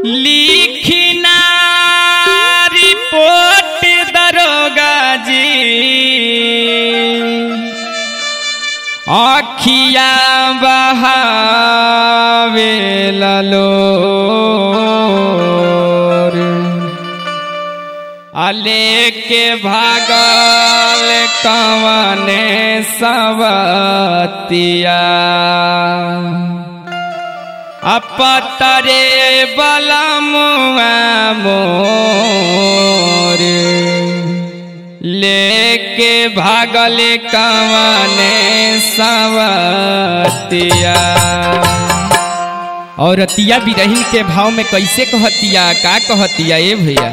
लिखिना report दरोगा जी अखिया बहावे ललोर अले के भागल कवने सवतिया अपतरे बलमुआ मोर लेके भागल कवने सवतिया औरतिया बिरहिन के भाव में कैसे कहतिया का कहतिया ए भैया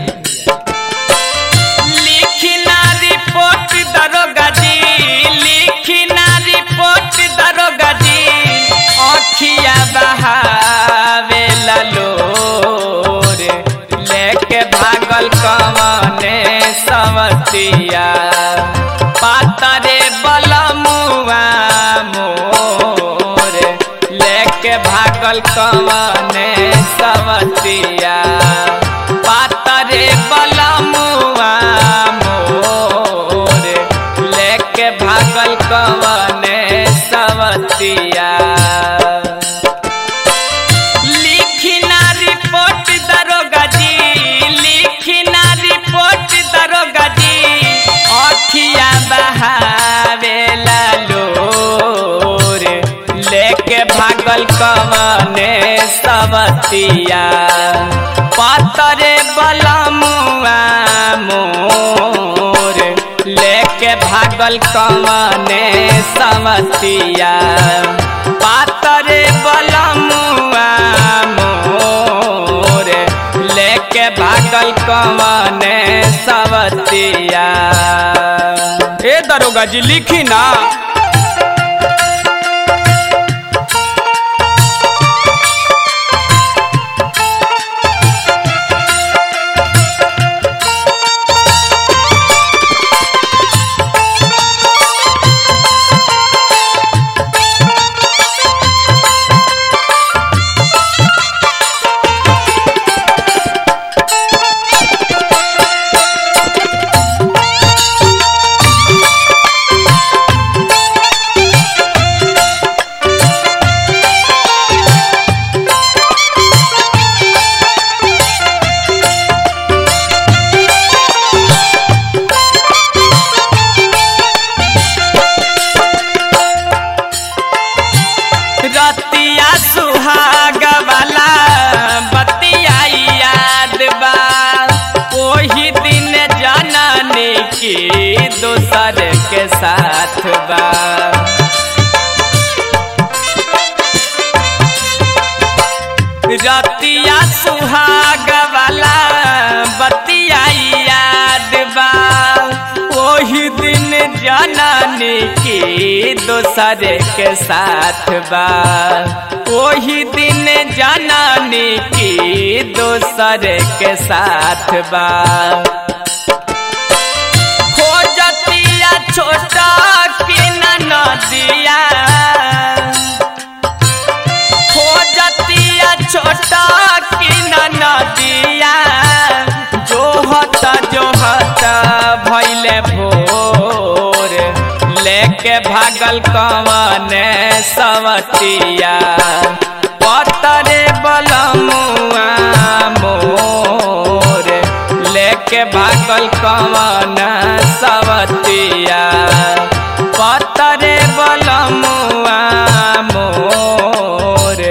लिखना रिपोर्ट दरोगा जी लिखना रिपोर्ट दरोगा जी अखिया बहावे ललोर लेके भागल कवने सवतिया पातरे बलमुआ मोर लेके भागल कवने सवतिया पातरे बलमुआ मोर लेके भागल कवने सवतिया लिखना रिपोर्ट दरोगा जी लिखना रिपोर्ट दरोगा जी अखिया बहावे लोर लेके भागल कवने सवतिया पातरे बलमुआ मोर लेके भागल कवने सवतिया पातरे बलमुआ मोर लेके भागल कवने सवतिया ए दरोगा जी लिखी ना रतिया सुहाग वाला बतिया याद बा ओही दिन जननी की दोसर के साथ बा रतिया सुहाग वाला बतिया याद बा ओही दिन जननी की दोसर के साथ बा ओही दिन जननी की दोसर के साथ बा खोजतिया छोटा की नदिया खोजतिया छोटा की नदिया जोहत जोहत भैले भोर लेके भागल कवने सवतिया पतरे बलमुआ मोर लेके भागल कवन सवतिया पतरे बलमुआ मोर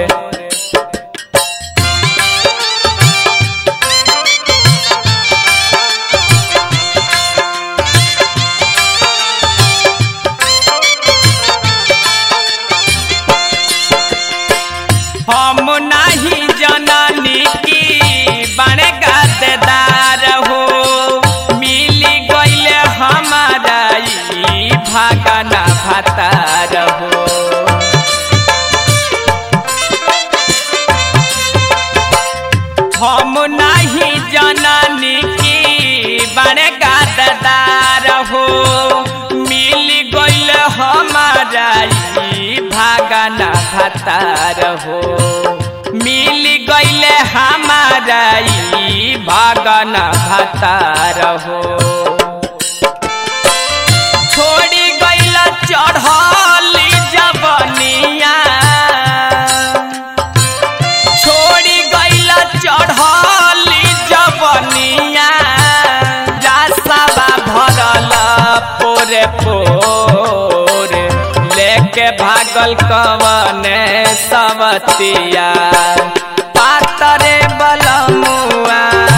हम नहीं जननी की बड़े गद्दार हो मिली गईले हमारा ई भागना भतार हो हम नहीं जननी की बड़े गद्दार हो मिल गईल हमारा ई भागना भतार हो मिल गईल हमारा जाई भागन भतार हो छोड़ी गईल चढ़ली जबनिया छोड़ी गईल चढ़ली जबनिया रास्तावा भरल पोरे पोरे लेके भागल कवने सवतिया पातरे बलमुआ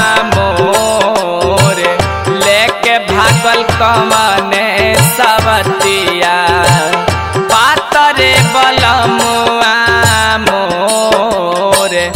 मोरे लेके भागल कवने सवतिया पातरे बलमुआ मोरे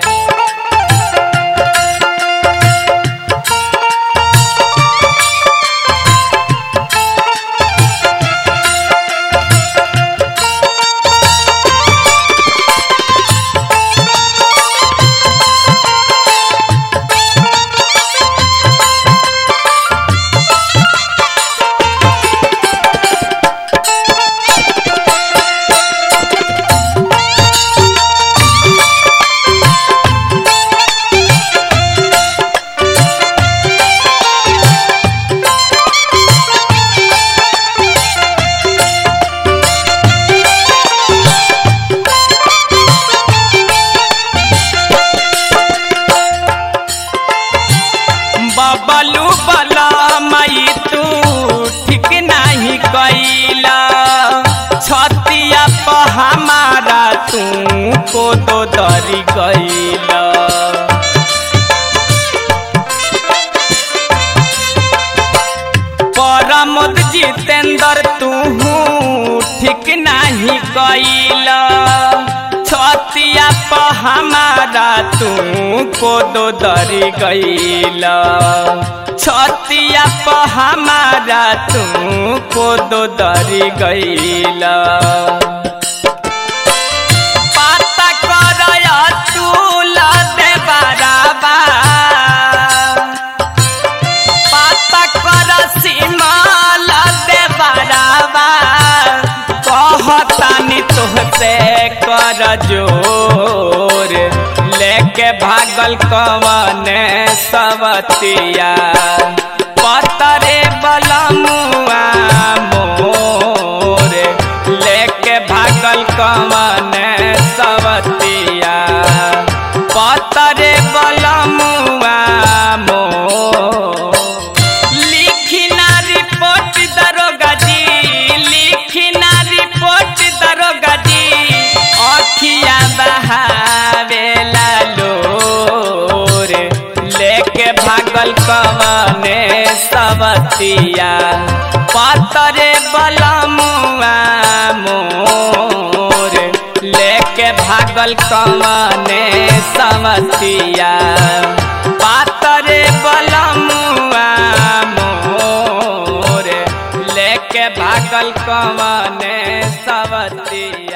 बबलू बला मई तू ठीक नहीं कैला छतिया प हमारा तू को तो दरी गैला परमोद जितेंद्र तू ठीक नहीं कैला छतिया प हमारा तू को दो दरी गैला छतिया प हमारा तू को दो दरी गैला पाता करय तूल दे बराबा पाता कर सीमाल दे बराबा कहतानी तुहसे कर जोर लेके भागल कवने सवतिया पतरे बलमुआ मोरे लेके भागल कवने सवतिया पतरे बलमुआ मोर लिखिना रिपोर्ट दरोगा जी लिखिना रिपोर्ट दरोगा जी अखिया बहावेला लोर लेके भागल कवने सवतिया पतरे बलमुआ मोर लेके भागल कवने सवतिया पातरे बलमुआ मोर लेके भागल कवने सवतिया